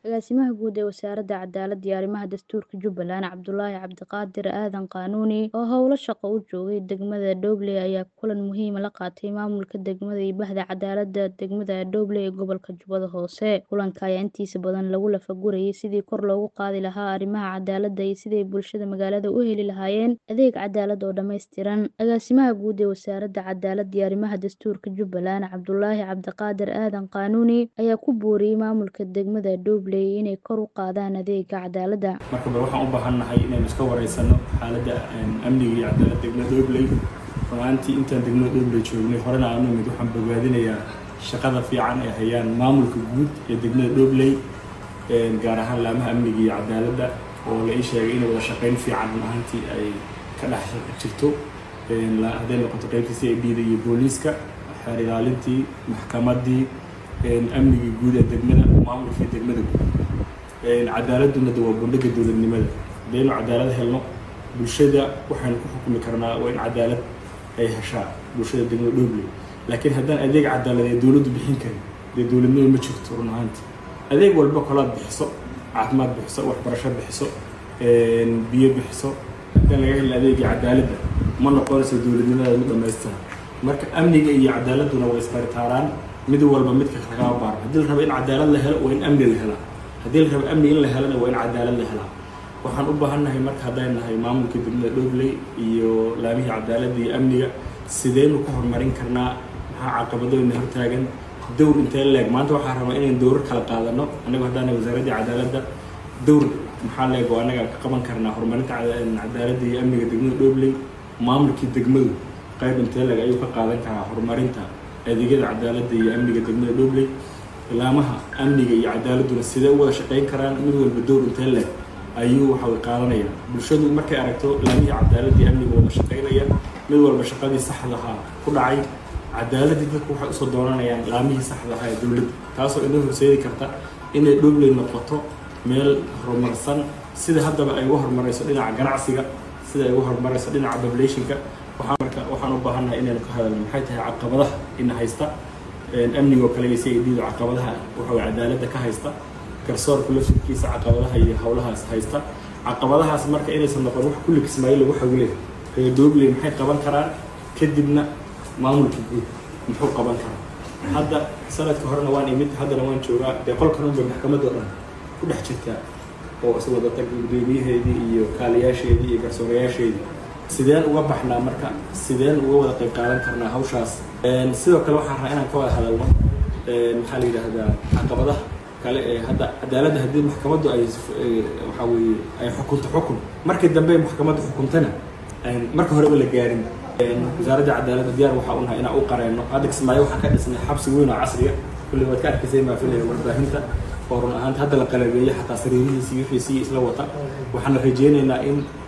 Agaasimaha Guud ee Wasaaradda Cadaaladda iyo Arrimaha Dastuurka Jubbaland Cabdulaahi Cabdiqaadir Aadan Qaanuuni oo howlo shaqo u joogay degmada Dhoble ayaa kulan muhiim ah la qaatay maamulka degmada iyo Bahda Cadaaladda degmada Dhoble ee gobolka Jubbada Hoose. Kulanka ayaa intiisa badan lagu lafagurayay sidii kor loogu qaadi lahaa arrimaha cadaaladda iyo sidii bulshada magaalada u heli lahaayeen adeeg cadaalad oo dhammaystiran. Agaasimaha Guud ee Wasaaradda Cadaaladda iyo Arrimaha Dastuurka Jubbaland Cabdulaahi Cabdiqaadir Aadan Qaanuuni ayaa ku booriyay maamulka degmada Dhoble inay kor u qaadaan adeegga cadaaladda. marka bal waxaan u baahannahay inaynu iska wareysano xaaladda amniga iyo cadaaladda degmada Dhobley runaantii intaan degmada Dhobley joognay horena aanu imid waxaan bogaadinayaa shaqada fiican ee hayaan maamulka guud ee degmada Dhobley gaar ahaan laamaha amniga iyo cadaaladda oo la ii sheegay inay wada shaqayn fiican run ahaantii ay ka dhex jirto hadday noqoto qaybta c i d da iyo booliiska xeer ilaalintii maxkamaddii amnigii guud ee degmada maamulkii degmada guud cadaaladuna de waa bundhiga dowladnimada haddaynu cadaalad helno bulshada waxaynu ku xukumi karnaa waa in cadaalad ay heshaa bulshada degmada Dhobley laakiin haddaan adeeg cadaalad ee dowladdu bixin karin dee dowladnimo ma jirto run ahaantii adeeg walba kolaad bixiso caafimaad bixiso waxbarasho bixiso biyo bixiso haddaan laga helin adeegii cadaaladda ma noqonayso dowladnimada ma dhammaystiran marka amniga iyo cadaaladduna way isbaritaaraan mid walba midka kagama baarno haddii la rabo in cadaalad la helo waa in amni la helaa haddii la rabo amni in la helana waa in cadaalad la helaa waxaan u baahannahay marka hadday nahay maamulka degmada Dhobley iyo laamihii cadaaladda iyo amniga sideynu ku horumarin karnaa maxaa caqabadooyna hortaagan dowr intee leeg maanta waxaan rabaa inaynu dowrar kala qaadano annagu haddaan wasaaradda cadaaladda dowr maxaa leeg oo annaga ka qaban karnaa horumarinta cadaaladda iyo amniga degmada Dhobley maamulkii degmadu qayb intee leeg ayuu ka qaadan karaa horumarinta adeegyada cadaaladda iyo amniga degmada Dhobley laamaha amniga iyo cadaaladduna sidee u wada shaqayn karaan mid walba dowr intee leeg ayuu waxa way qaadanayaan bulshadu markay aragto laamihii cadaaladda iyo amniga wada shaqaynaya mid walba shaqadii saxdaha ku dhacay cadaaladdii dadku waxay usoo dooranayaan laamihii saxdaha ee dowladda taasoo inoo horseedi karta inay Dhobley noqoto meel horumarsan sida haddaba ay uga horumarayso dhinaca ganacsiga sida ay uga horumarayso dhinaca populationka waxaan marka waxaan u baahannahay inaynu ka hadalno maxay tahay caqabadaha ina haysta amnigoo kale iyo si ay dhiido caqabadaha waxa way cadaaladda ka haysta garsoorka laftirkiisa caqabadaha iyo howlahaas haysta caqabadahaas marka inaysan noqon wax kulli kismaayo lagu xawile reer Dhobley maxay qaban karaan kadibna maamulka guud muxuu qaban karaa hadda sanadka horena waan imid haddana waan joogaa dee qolkan unba maxkamadda oo dhan ku dhex jirtaa oo is wadata gudoomiyaheedii iyo kaaliyaasheedii iyo garsoorayaasheedii sideen uga baxnaa marka sideen uga wada qayb qaadan karnaa hawshaas sidoo kale waxaan rabaa inaan ka wada hadalno maxaa la yidhaahdaa caqabadaha kale ee hadda cadaaladda haddii maxkamaddu ay waxaa weeye ay xukunto xukun markii dambe maxkamaddu xukuntana marka horeba la gaarin wasaaradda cadaaladda diyaar waxaa unahay inaan u qareenno hadda kismaayo waxaan ka dhisnay xabsi weyn oo casriya kulli waad ka arkaysay maa filaya warbaahinta oo run ahaanta hadda la qalabeeyey xataa sariirihiisii wixiisii isla wata waxaan rajeynaynaa in